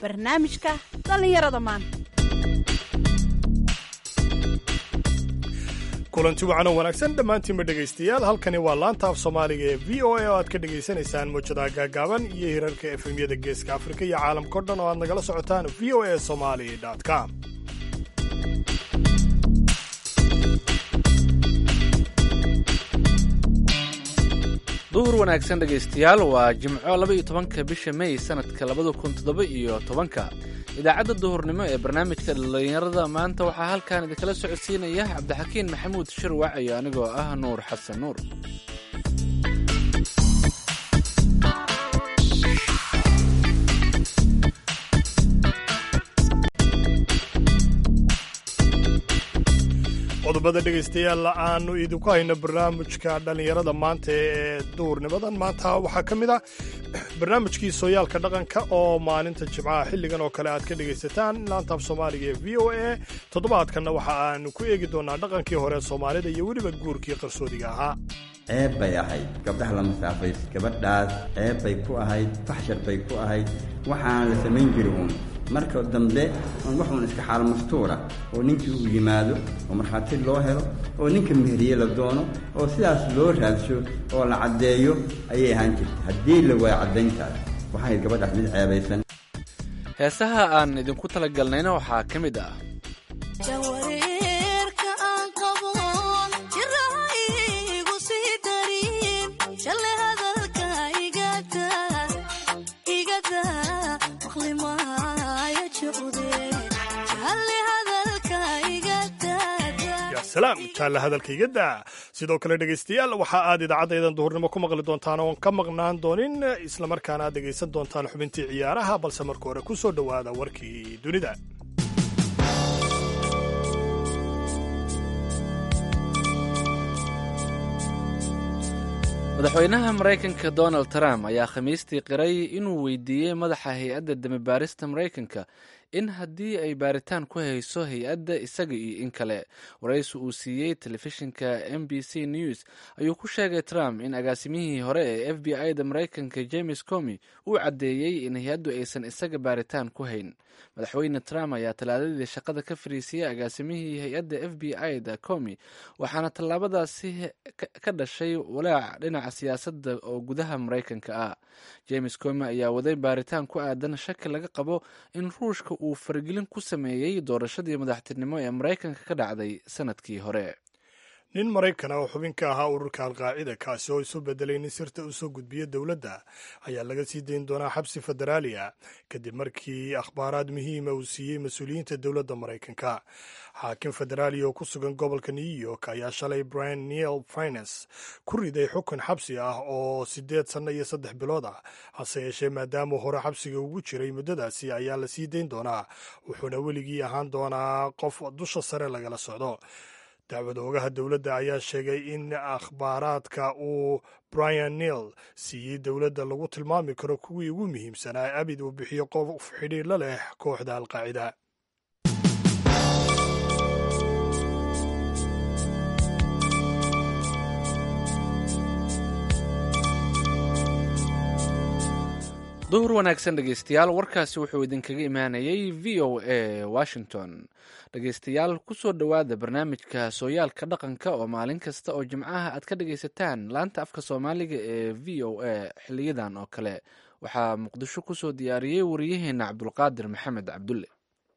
barnaamijka dhallinyarada maanta kulanti wacan oo wanaagsan dhammaantiinba dhegaystayaal halkani waa laanta af soomaaliga ee v o a oo aad ka dhegaysanaysaan mawjadaha gaagaaban iyo hirarka efemyada geeska afrika iyo caalamkao dhan oo aad nagala socotaan v o a somali com duhur wanaagsan dhegaystayaal waa jimco laba iyo tobanka bisha may sanadka labada kun toddoba iyo tobanka idaacadda duhurnimo ee barnaamijka dhallinyarada maanta waxaa halkan idinkala socodsiinaya cabdixakiin maxamuud shirwac iyo anigoo ah nuur xasan nuur qodobada dhegaystayaal aanu idinku hayno barnaamijka dhallinyarada maanta ee duhurnimadan maanta waxaa ka mid ah barnaamijkii sooyaalka dhaqanka oo maalinta jimcaha xilligan oo kale aad ka dhegaysataan laantaaf soomaaliga ee v o a toddobaadkanna waxa aanu ku eegi doonaa dhaqankii hore soomaalida iyo weliba guurkii qarsoodiga ahaa ceeb bay ahayd gabdhaha la masaafays gabadhaas ceeb bay ku ahayd faxshar bay ku ahayd waxaan la samayn jiri uun marka dambe waxuun iska xaal mastuura oo ninkii uu yimaado oo markhaati loo helo oo ninka meheriye la doono oo sidaas loo raadsho oo la caddeeyo ayay ahaan jirtay haddii la waayo caddayntaas waxay ahayd gabadhaas mid ceebaysan heesaha aan idinku talagalnayna waxaa ka mid ah salaam jaalla hadalkayga daa sidoo kale dhegaystayaal waxa aad idaacadaydan duhurnimo ku maqli doontaan oon ka maqnaan doonin islamarkaana aad dhegaysan doontaan xubintii ciyaaraha balse marka hore ku soo dhowaada warkii dunida madaxweynaha maraykanka donald trump ayaa khamiistii qiray inuu weydiiyey madaxa hay-adda damibaarista maraykanka in haddii ay baaritaan ku hayso hay-adda isaga iyo in kale waraysi uu siiyey telefishinka m b c news ayuu ku sheegay trump in agaasimihii hore ee f b i da maraykanka james comi uu caddeeyey in hay-addu aysan isaga baaritaan ku hayn madaxweyne trump ayaa talaadadii shaqada ka fariisiyey agaasimihii hay-adda f b i da comi waxaana tallaabadaasi ka dhashay walaac dhinaca siyaasadda oo gudaha maraykanka ah james comi ayaa waday baaritaan ku aadan shaki laga qabo in ruushka uu faragelin ku sameeyey doorashadii madaxtinimo ee maraykanka ka dhacday sanadkii hore nin maraykan ah oo xubin ka ahaa ururka alqaacida kaasi oo isu bedelay nin sirta usoo gudbiya dowladda ayaa laga sii dayn doonaa xabsi federaaliya kadib markii akhbaaraad muhiima uu siiyey mas-uuliyiinta dowladda maraykanka xaakim federaaliya oo ku sugan gobolka new york ayaa shalay brian neil fines ku riday xukun xabsi ah oo siddeed sanno iyo saddex bilood ah hase yeeshee maadaamuu hore xabsiga ugu jiray muddadaasi ayaa la sii dayn doonaa wuxuuna weligii ahaan doonaa qof dusha sare lagala socdo dacwad oogaha dowladda ayaa sheegay in akhbaaraadka uu brian neil siiyey dowladda lagu tilmaami karo kuwii ugu muhiimsanaa abid uu bixiyo qof xidhiir la leh kooxda alqaacida duhur wanaagsan dhegaystayaal warkaasi wuxuu idinkaga imaanayay v o a washington dhegaystayaal kusoo dhowaada barnaamijka sooyaalka dhaqanka oo maalin kasta oo jimcaha aad ka dhagaysataan laanta afka soomaaliga ee v o a xiliyadan oo kale waxaa muqdisho kusoo diyaariyey wariyaheena cabdulqaadir maxamed cabdulle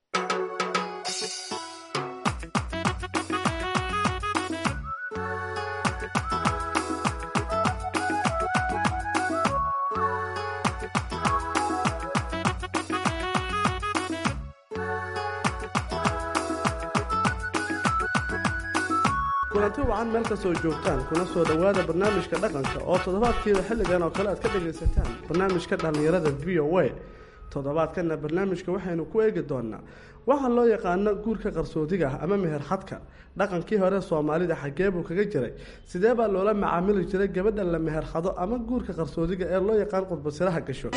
kulanti wacan meel kastoo joogtaan kuna soo dhowaada barnaamijka dhaqanka oo toddobaadkiiba xilligan oo kale aad ka dhagaysataan barnaamijka dhallinyarada v o a toddobaadkanna barnaamijka waxaynu ku eegi doonaa waxaa loo yaqaano guurka qarsoodiga ah ama meher xadka dhaqankii hore soomaalida xaggee buu kaga jiray sidee baa loola macaamili jiray gabadha la meher xado ama guurka qarsoodiga ee loo yaqaan qudbasiraha gasho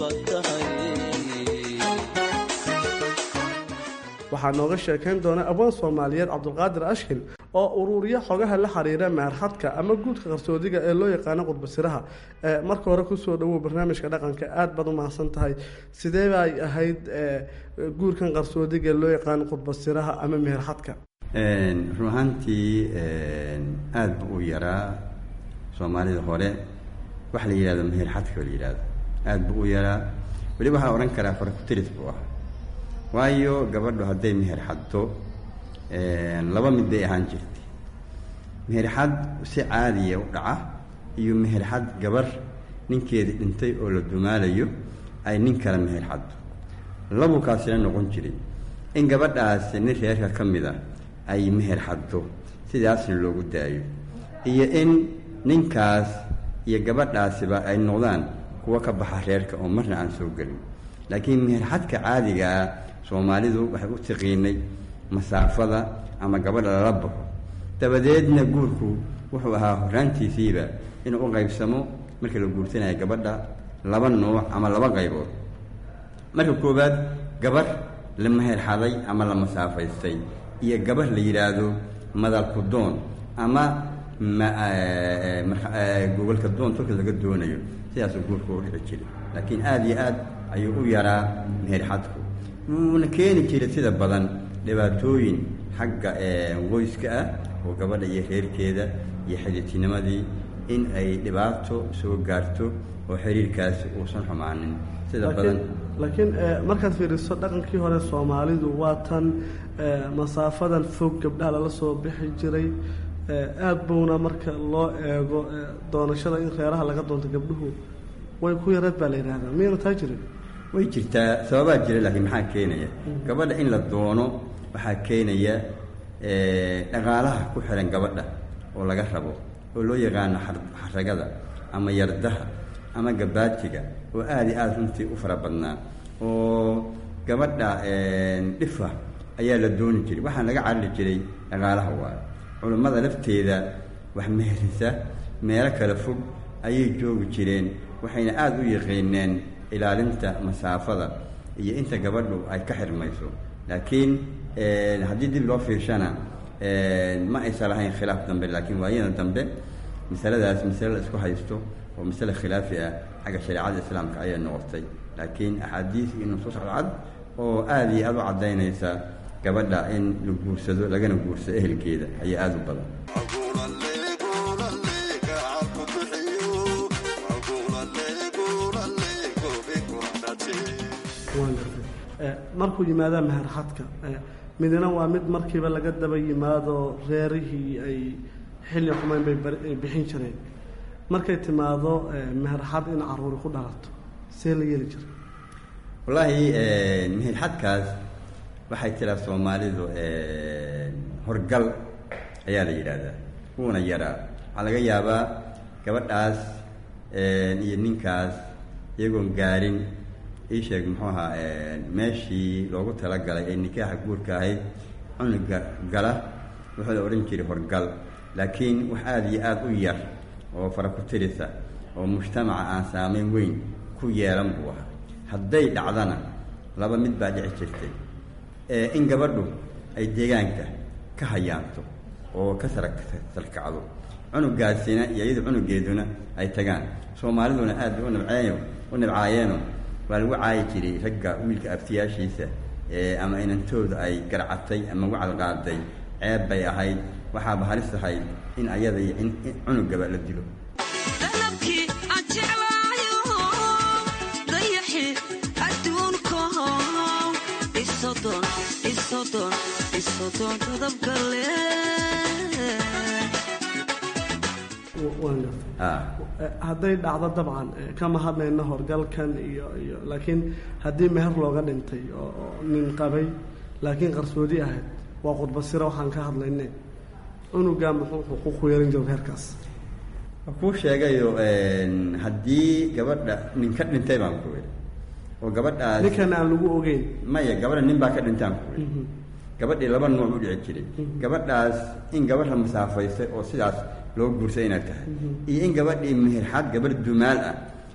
waxaa nooga sheekayn doona abwaan soomaaliyeed cabdulqaadir ashkin oo uruuriya xogaha la xiriira meerxadka ama guudka qarsoodiga ee loo yaqaano qudbasiraha marka hore kusoo dhawow barnaamijka dhaqanka aada baad u mahadsan tahay sidee bay ahayd guurkan qarsoodiga ee loo yaqaano qudbasiraha ama meherxadka run ahaantii aada bu u yaraa soomaalida hore waxa la yihahdo meherxadka la yihahdo aada bu u yaraa weli waxaa la odhan karaa farakutiris buu ah waayo gabadhu hadday meher xaddo laba mid bay ahaan jirtay meherxad si caadiya u dhaca iyo meherxad gabar ninkeedii dhintay oo la dumaalayo ay nin kale meher xaddo labu kaasina noqon jiray in gabadhaasi nin reerka ka mid a ay meher xaddo sidaasna loogu daayo iyo in ninkaas iyo gabadhaasiba ay noqdaan kuwa ka baxa reerka oo marna aan soo gelin laakiin meherxadka caadigaa soomaalidu waxay u tiqiinay masaafada ama gabadha lala baxo dabadeedna guurku wuxuu ahaa horaantiisiiba inuu u qaybsamo markii la guursanaya gabadha laba nooc ama laba qaybood marka koowaad gabar la meherxaday ama la masaafaystay iyo gabar la yidhaahdo madalku doon ama gogolka doon tolka laga doonayo sidaasuu guurku u dhici jiray laakiin aada iyo aad ayuu u yaraa meherxadku wuuna keeni jiray sida badan dhibaatooyin xagga qoyska ah oo gabadha iyo reerkeeda iyo xididtinimadii in ay dhibaato soo gaarto oo xiriirkaasi uusan xumaanin sida badan laakiin markaad fiiriso dhaqankii hore soomaalidu waa tan masaafadan fog gabdhaha lala soo bixi jiray aada buuna marka loo eego doonashada in reeraha laga doonto gabdhuhu way ku yareed baa la yidhaahdaa miyayna taa jirin way jirtaa sababaa jira laakiin maxaa keenaya gabadha in la doono waxaa keenaya dhaqaalaha ku xiran gabadha oo laga rabo oo loo yaqaano xaragada ama yardaha ama gabaatiga oo aada iyo aada runtii u fara badnaa oo gabadha dhifa ayaa la dooni jiray waxaan laga carari jiray dhaqaalaha waayo culummada lafteeda wax meherisa meelo kale fog ayay joogi jireen waxayna aada u yaqiineen ilaalinta masaafada iyo inta gabadhu ay ka xirmayso laakiin haddii dib loo fiirshana ma aysan lahayn khilaaf dambe laakiin waayada dambe masaladaas masale la isku haysto oo masale khilaafi ah xagga shareecada islaamka ayay noqotay laakiin axaadiis iyo nusuus cadcad oo aada iyo aada u caddaynaysa gabadha in la guursado lagana guursado ehelkeeda ayaa aada u badan markuu yimaada meherxadka midna waa mid markiiba laga daba yimaado reerihii ay xilli xumeyn bay bixin jireen markay timaado meherxad in caruuri ku dhalato see la yeeli jiray wallaahi meherxadkaas waxay tiraa soomaalidu horgal ayaa la yidhaahdaa wuuna yaraa waxaa laga yaabaa gabadhaas iyo ninkaas iyagoon gaarin ii sheeg muxuu ahaa meeshii loogu talagalay ee nikaaxa guurka ahayd cunuga gala wuxuu la odhan jiray horgal laakiin wax aada iyo aada u yar oo fara ku tirisa oo mujtamaca aan saameyn weyn ku yeelan buu ahaa hadday dhacdana laba mid baa dhici jirtay in gabadhu ay deegaanka ka hayaanto oo ka sara sarkacdo cunugaasina iyo iyada cunugeeduna ay tagaan soomaaliduna aad bay u nabceeyo u nabcaayeeno waa lagu caayi jiray ragga wiilka abtiyaashiisa ama inantooda ay garcatay ama wacal qaaday ceeb bay ahayd waxaaba halis ahayd in ayada iyo in cunugaba la dilo hadday dhacdo dabcan kama hadlayno horgalkan iyo iyo laakiin haddii meher looga dhintay oo nin qabay laakiin qarsoodi ahayd waa qudbasiro waxaan ka hadlayne cunugaa muxuu xuquuq ku yeelan jiro reerkaas kuu sheegayo haddii gabadha nin ka dhintay baan ku iri oo gabadhaas ninkan aan lagu ogeyn maya gabadha nin baa ka dhintaan ku iri gabadhii laba nooc u dhici jiray gabadhaas in gabadh la masaafaystay oo sidaas loo guursay inay tahay iyo in gabadhii meherxad gabadh dumaal ah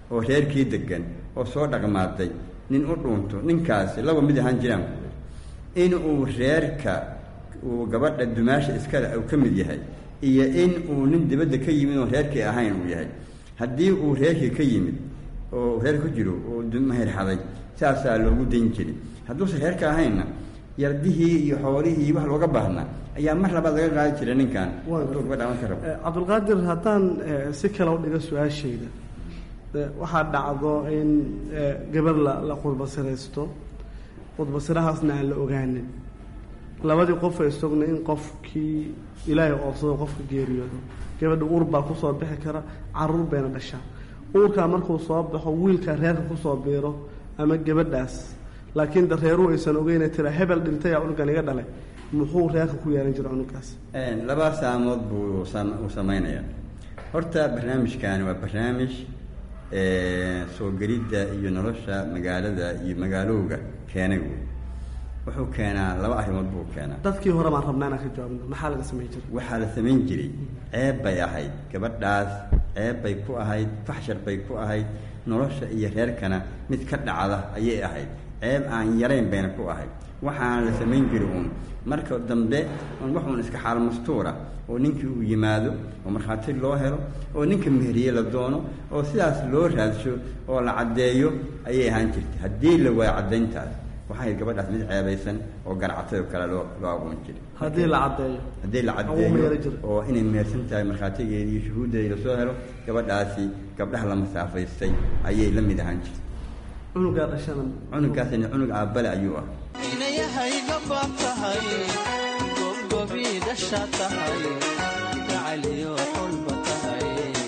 oo reerkii degan oo soo dhaqmaaday nin u dhuunto ninkaasi laba mid ahaan jiraan in uu reerka uu gabadha dumaasha iskale uu ka mid yahay iyo in uu nin dibadda ka yimid oo reerkii ahayn uu yahay haddii uu reerkii ka yimid oo reer ku jiro oo mahir xaday saasaa loogu dayn jiray hadduusan reerka ahaynna yardihii iyo xoolihii iyo wax looga baahnaa ayaa mar labaad laga qaadi jiray ninkan hadduu gabadha aman ka rabo cabdulqaadir haddaan si kale u dhigo su-aashayda waxaa dhacdo in gabar la la khudbasiraysto khudbasirahaasna aan la ogaanin labadii qof ay sogna in qofkii ilaahay oodsado qofka geeriyoodo gabadha uur baa kusoo bixi kara caruur bayna dhashaa uurkaa markuu soo baxo wiilkaa reerka kusoo biiro ama gabadhaas laakiin da reeruhu aysan ogeyna tira hebel dhintay aa cunugan iga dhalay muxuu reerka ku yeelan jira cunugaas laba saamood buu uu samaynayaa horta barnaamijkani waa barnaamij soo gelidda iyo nolosha magaalada iyo magaalowga keenay wey wuxuu keenaa laba arrimood buu keenaa dadkii hore baan rabnaa inaan ka jawaabno maxaa laga samayn jiray waxaa la samayn jiray ceeb bay ahayd gabadhaas ceeb bay ku ahayd faxshar bay ku ahayd nolosha iyo reerkana mid ka dhacda ayay ahayd ceeb aan yarayn bayna ku ahayd waxaana la samayn jiri uun marka dambe un waxuun iska xaal mastuura oo ninkii uu yimaado oo markhaati loo helo oo ninka meheriye la doono oo sidaas loo raadsho oo la caddeeyo ayay ahaan jirtay haddii la waayo caddayntaas waxaa ahayd gabadhaas mid ceebaysan oo garactay oo kale loo loo aqoon jiray haddii la caddeeyo haddii la Ama uu meelo jiro. caddeeyo oo inay mehersan tahay markhaatigeeda iyo shuhuuddeeda lasoo helo gabadhaasi gabdhaha la masaafaystay ayay la mid ahaan jirtay cunugaa dhashana cunugaasina cunug aabbale ayuu ah inayahayga baab tahay gobgobii dhasha tahay gacaliyo xulba tahay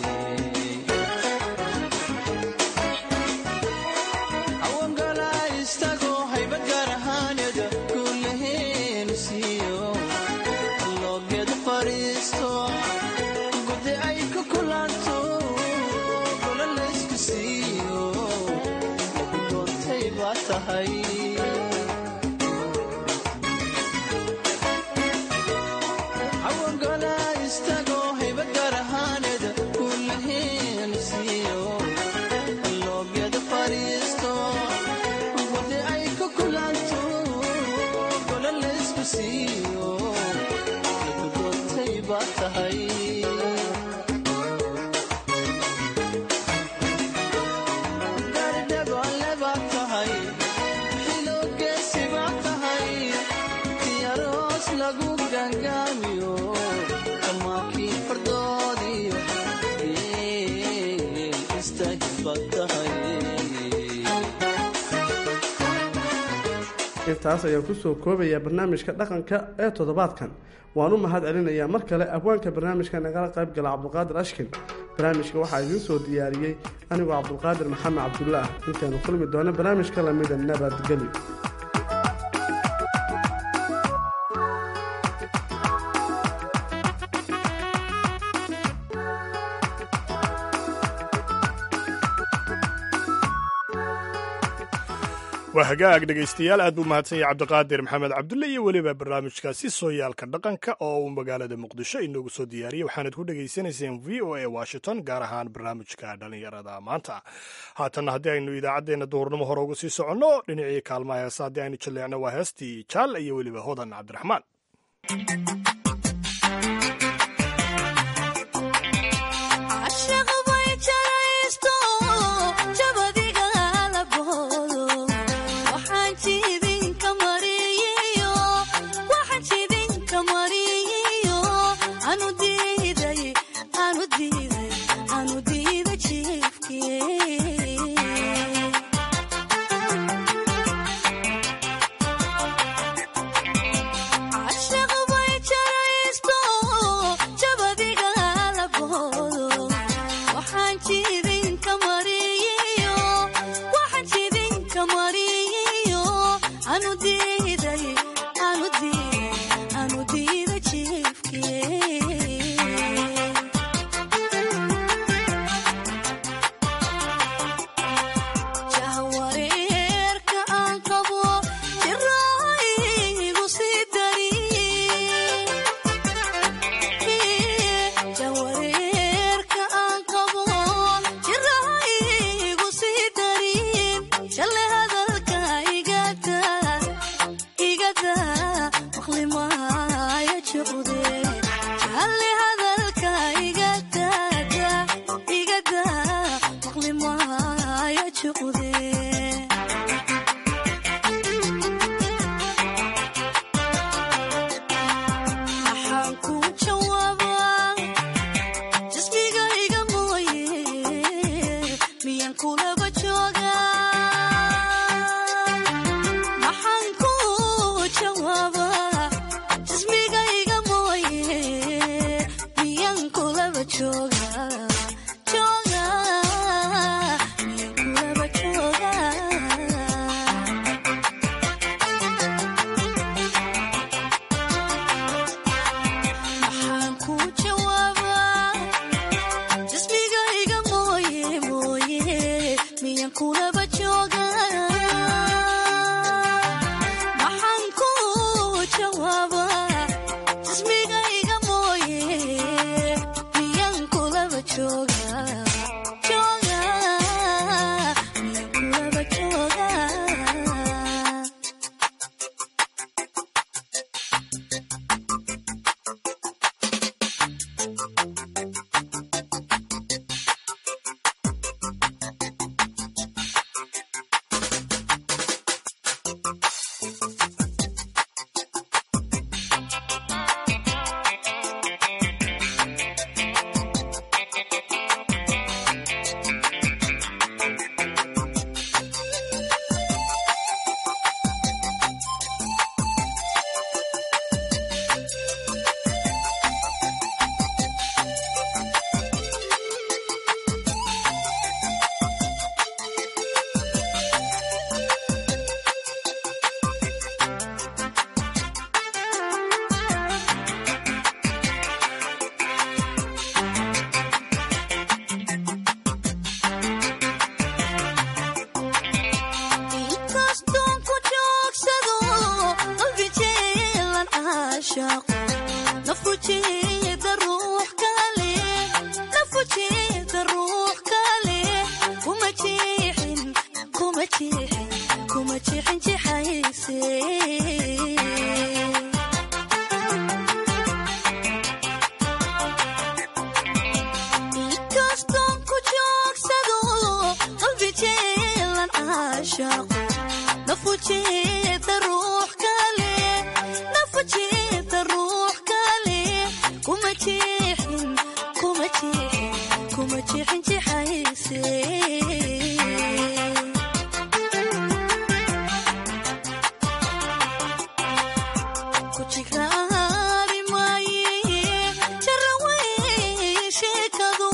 hawangala istago haybad gaar ahaaneeda kuulaheenu siiyo loogeed fadhiisto gudi ay ku kulanto gola laysku siiyo lagu doontay baa tahay hawangala istago hayba gaar ahaaneeda kuulaheenu siiyo loogeeda fadhiisto wadi ay ku kulanto gola laysku siiyo lagu doontay baa tahay garidhabaale baa tahay xiloogeesi baa tahay tiyaroos lagu gangaamiyo kamaakii fardoodiyo geel istaahil baa tahay intaas ayaan kusoo koobayaa barnaamijka dhaqanka ee toddobaadkan waan u mahad celinayaa mar kale abwaanka barnaamijka nagala qayb gala cabdulqaadir ashkin barnaamijka waxaa idiin soo diyaariyey anigoo cabdulqaadir maxamed cabdullaah intaanu kulmi doono barnaamijka lamida nabadgelyo waa hagaag dhegaystayaal aad buu mahadsan yahay cabdiqaadir maxamed cabdulle iyo weliba barnaamijkaasi sooyaalka dhaqanka oo uu magaalada muqdisho inoogu soo diyaariyey waxaanad ku dhegaysanayseen v o a washington gaar ahaan barnaamijka dhallinyarada maanta haatanna haddii aynu idaacaddeenna duhurnimo hore uga sii soconno dhinacii kaalmaha heesa haddii aynu jaleecno waa heestii jaal iyo weliba hodan cabdiraxmaan Ashaqa way jaraysto jabadiga la boodo waxaan jibin ka mariyo waxaan jibin ka mariyo anu diiday anu diiday anu diiday jiifkii Ashaqa way jaraysto jucdee maxaan ku jawaabaa jismigayga mooye miyaan kulaba joogaa maxaan ku jawaabaa jismigayga mooye miyaan kulaba joogaa joogaa miyaan kulaba joogaa maxaan ku jawaabaa jismigayga mooye mooye miyaan kulaba joogaa maxaan ku jawaabaa jismigayga mooye miyaan kulaba joogaa joogaa miyaan kulaba joogaa inkastoon ku joogsado qalbi jeelan caashaaqo nafu jeeda ruux kale nafu jeeda ruux kale kuma jeexin kuma jeexin kuma jeexin jexayse inkastoon ku joogsado qalbi jeelan caashaaqo nafu jeeda ruux kale nafu jeeda ruux kale kuma jeexin kuma jeexin kuma jeexin jexayse ku jigraari maaye jarawey sheekadu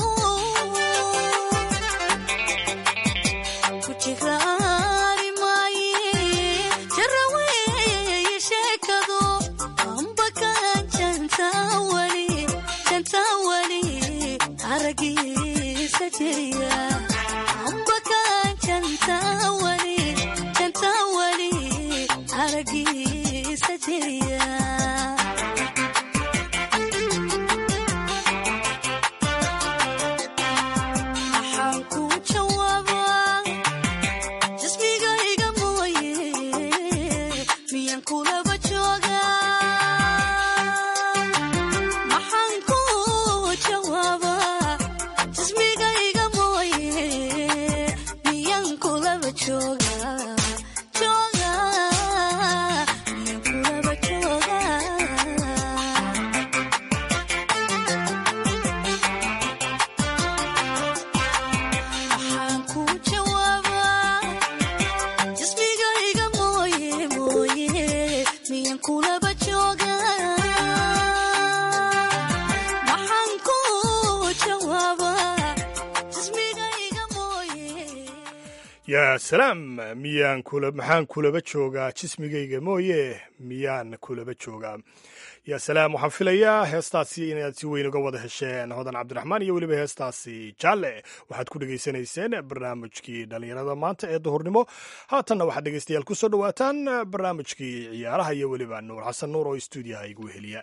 ku jigraari maaye jarawey sheekadu amba kaan jantaa weli jantaa weli aragiisa jiriya amba kaan jantaa weli jantaa weli aragiisa jiriya maxaan ku jawaabaa jismigayga mooye miyaan kulaba joogaa maxaan ku jawaabaa jismigayga mooye miyaan kulaba joogaa joogaa miyaan kulaba joogaa maxaan ku jawaabaa jismigayga mooye mooye miyaan kulaba joogaa maxaan ku jawaabaa jismigayga mooye yaa salaam miyaan kula maxaan kulaba joogaa jismigayga mooye miyaan kulaba joogaa yaa salaam waxaan filayaa heestaasi inaad si weyn uga wada hesheen hodan cabdiraxmaan iyo weliba heestaasi jaalle waxaad ku dhegaysanayseen barnaamijkii dhallinyarada maanta ee duhurnimo haatanna waxaad dhegaystayaal ku soo dhowaataan barnaamijkii ciyaaraha iyo weliba nuur xasan nuur oo stuudiyaha igu heliya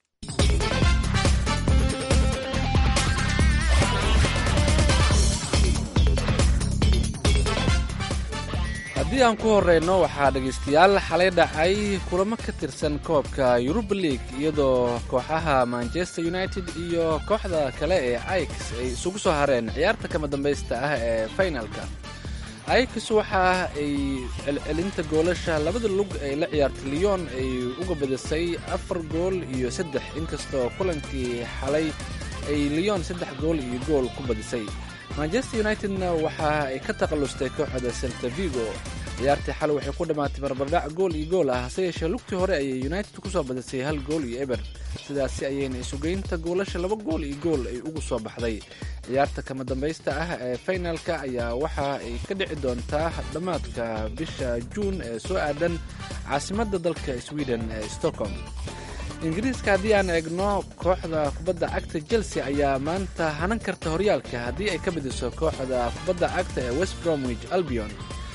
haddii aan ku horeyno waxaa dhegaystayaal xalay dhacay kulamo ka tirsan koobka yuruba league iyadoo kooxaha manchester united iyo kooxda kale ee ix ay isugu soo hareen ciyaarta kama dambaysta ah ee finalka ayax waxa ay celcelinta goolasha labada lug ay la ciyaartay lyon ay uga badisay afar gool iyo saddex inkastoo kulankii xalay ay lyon saddex gool iyo gool ku badisay manchester unitedna waxa ay ka taqallustay kooxda selta vigo ciyaartii xalay waxay ku dhammaatay barbardhac gool iyo gool ah hase yeeshee lugtii hore ayay united kusoo badisay hal gool iyo eber sidaasi ayayna isugeynta goolasha laba gool iyo gool ay ugu soo baxday ciyaarta kama dambaysta ah ee finalka ayaa waxa ay ka dhici doontaa dhammaadka bisha juun ee soo aadan caasimadda dalka sweden ee stockholm ingiriiska haddii aan eegno kooxda kubadda cagta chelsea ayaa maanta hanan karta horyaalka haddii ay ka badiso kooxda kubadda cagta ee west bromwich albion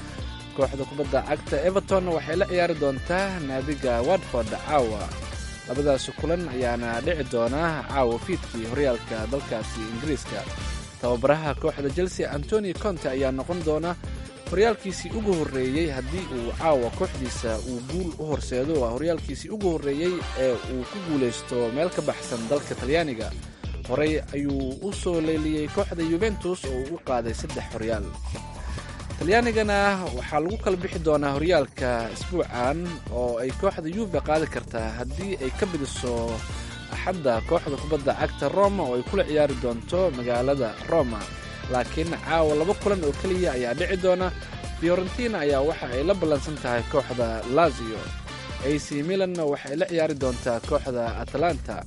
kooxda kubadda cagta everton waxay la ciyaari doontaa naadiga watford caawa labadaasi kulan ayaana dhici doona caawa fiidkii horyaalka dalkaasi ingiriiska tababaraha kooxda chelsea antoni conte ayaa noqon doona horyaalkiisii ugu horreeyey haddii uu caawa kooxdiisa uu guul u horseedo waa horyaalkiisii ugu horreeyey ee uu ku guulaysto meel ka baxsan dalka talyaaniga horey ayuu u soo leeliyey kooxda yuventus oo uu u qaaday saddex horyaal talyaanigana waxaa lagu kala bixi doonaa horyaalka isbuucan oo ay kooxda yuve qaadi kartaa haddii ay ka bidiso axadda kooxda kubadda cagta roma oo ay kula ciyaari doonto magaalada roma laakiin caawa laba kulan oo keliya ayaa dhici doona fiorentina ayaa waxa ay la ballansan tahay kooxda lazio ac milanna waxay la ciyaari doontaa kooxda atalanta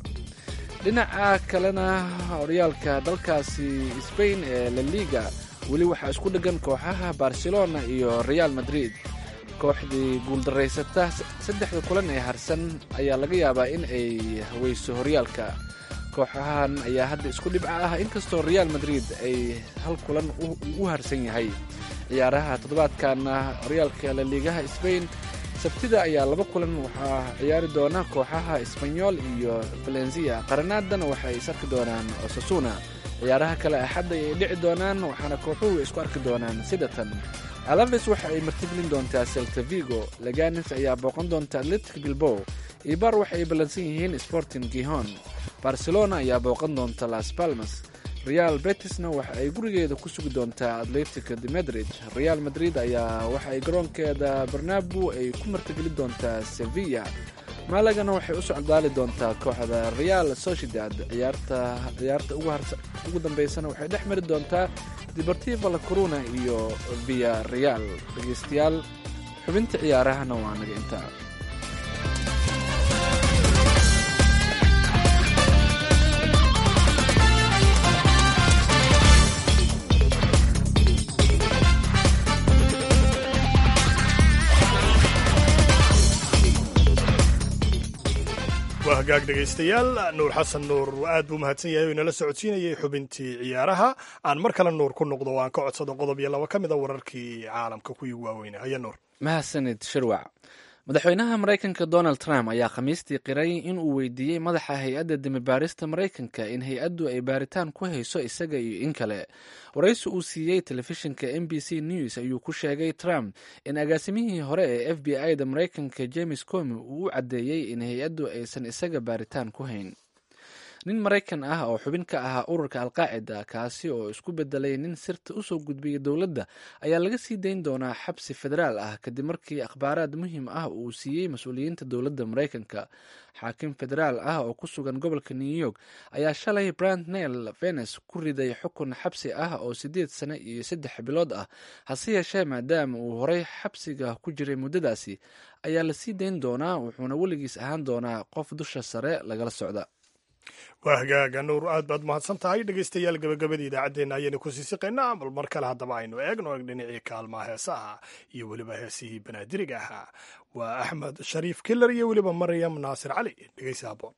dhinaca kalena horyaalka dalkaasi sbain ee la liga weli waxaa isku dheggan kooxaha barcelona iyo real madrid kooxdii guuldaraysata saddexda kulan ee harsan ayaa laga yaabaa in ay haweyso horyaalka kooxahan ayaa hadda isku dhibca ah inkastoo real madrid ay hal kulan u harsan yahay ciyaaraha toddobaadkana horyaalka laliigaha sbain sabtida ayaa laba kulan waxaa ciyaari doona kooxaha sbanyol iyo valencia qaranaadana waxay is arki doonaan osasuna ciyaaraha kale axadda ayay dhici doonaan waxaana kooxuhu isku arki doonaan sidatan alaves waxa ay martigelin doontaa selta vigo leganis ayaa booqan doonta atletic bilbow ibar waxa ay ballansan yihiin sporting gihon barcelona ayaa booqan doonta las palmas real betisna waxa ay gurigeeda ku sugi doontaa atletic de madrid real madrid ayaa waxa ay garoonkeeda barnabu ay ku martigeli doontaa sevilla maalagana waxay u socdaali doontaa kooxda real sociedad ciyaarta ugu dambeysana waxay dhex mari doontaa deportiva la coruna iyo via real dhegeystayaal xubinta ciyaarahana waa naga intaa waa hagaag dhegaystayaal nuur xasan nuur aad buu mahadsan yahay oo inala socodsiinayay xubintii ciyaaraha aan mar kale nuur ku noqdo oo aan ka codsado qodob iyo laba ka mid a wararkii caalamka kuwii waaweynaa haya nuur mahadsanid shirwac madaxweynaha maraykanka donald trump ayaa khamiistii qiray in uu weydiiyey madaxa hay-adda demibaarista maraykanka in hay-addu ay baaritaan ku hayso isaga iyo in kale waraysi uu siiyey telefishinka m b c news ayuu ku sheegay trump in agaasimihii hore ee f b i da maraykanka james comi uu u caddeeyey in hay-addu aysan isaga baaritaan ku hayn nin maraykan ah oo xubin ka ahaa ururka alqaacida kaasi oo isku bedelay nin sirta usoo gudbiyay dowladda ayaa laga sii dayn doonaa xabsi federaal ah kadib markii akhbaaraad muhiim ah uu siiyey mas-uuliyiinta dowladda maraykanka xaakim federaal ah oo ku sugan gobolka new york ayaa shalay brand nel venes ku riday xukun xabsi ah oo siddeed sano iyo saddex bilood ah hase yeeshee maadaama uu horey xabsiga ku jiray muddadaasi ayaa la sii dayn doonaa wuxuuna weligiis ahaan doonaa qof dusha sare lagala socda waa hagaaga nuur aad baad mahadsan tahay dhegaystayaal gabagabadii idaacaddeenna ayaynu ku sii siqaynaa bal mar kale haddaba aynu eegno eg dhinacii kaalmaha heesaha iyo weliba heesihii banaadiriga ahaa waa axmed shariif kilar iyo weliba maryam naasir cali dhegaysi haboon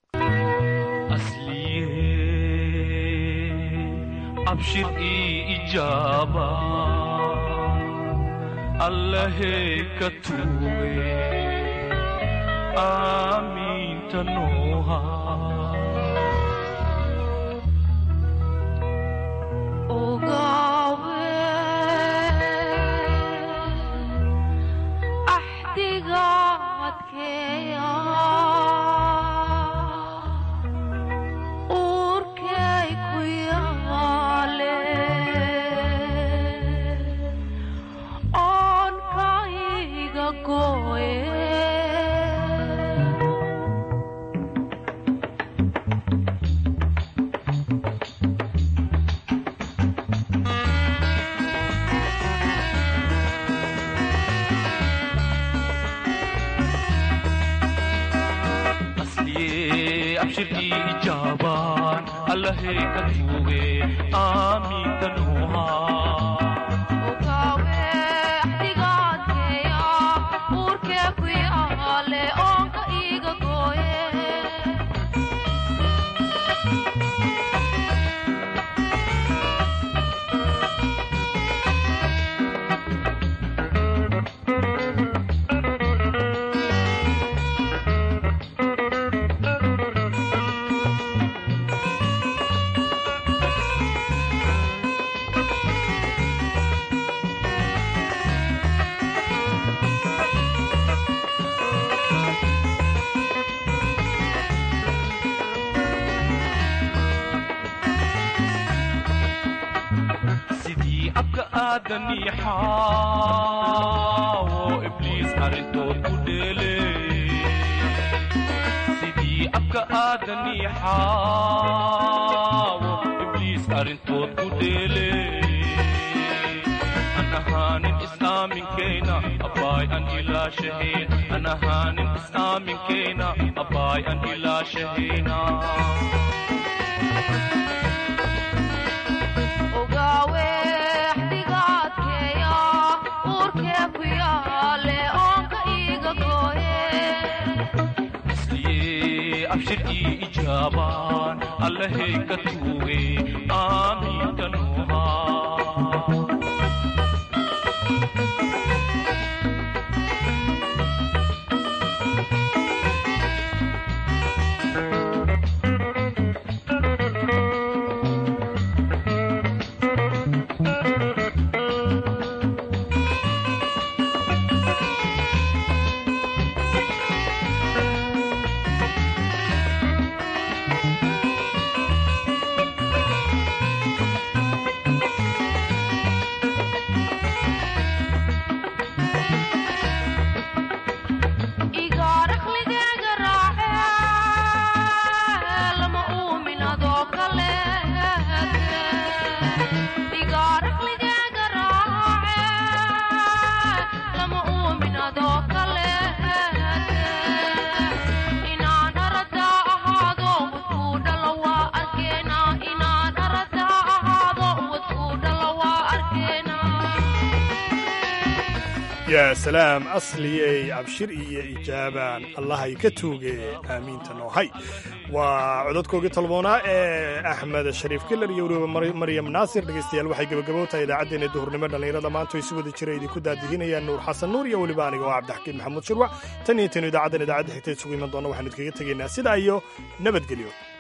abshir ii ijaaba allahe ka tuuge aamiinta nooha abshir ii ijaabaan allahey ka tuuge aamiinta nuuhaa sidii abka aadanii xaawo ibliis arrintood ku dheele sidii abka aadanii xaawo ibliis arrintood ku dheele an ahaanin is-aaminkeyna abbaay an ilaashaheen an ahaanin is-aaminkeyna abbaay an ilaashahayna isliye abshir ii ijaabaan allahey ka tuuge aamiinta nuuhaa yaa salaam asliyey abshir iyo ijaabaan allahay ka tuuge aamiinta noohay waa cododkoogii talboonaa ee axmed shariif kilar iyo weliba maryam naasir dhegaystayaal waxay gebagabo tahay idaacaddeenna duhurnimo dhallinyarada maanta ay si wada jira idinku daadihinayaan nuur xasan nuur iyo weliba aniga oo cabdixakiin maxamuud shirwac tan iyo tanu idaacaddan idaacadda xigta isugu iman doonna waxaanu idkaga tegaynaa sidaa iyo nabadgelyo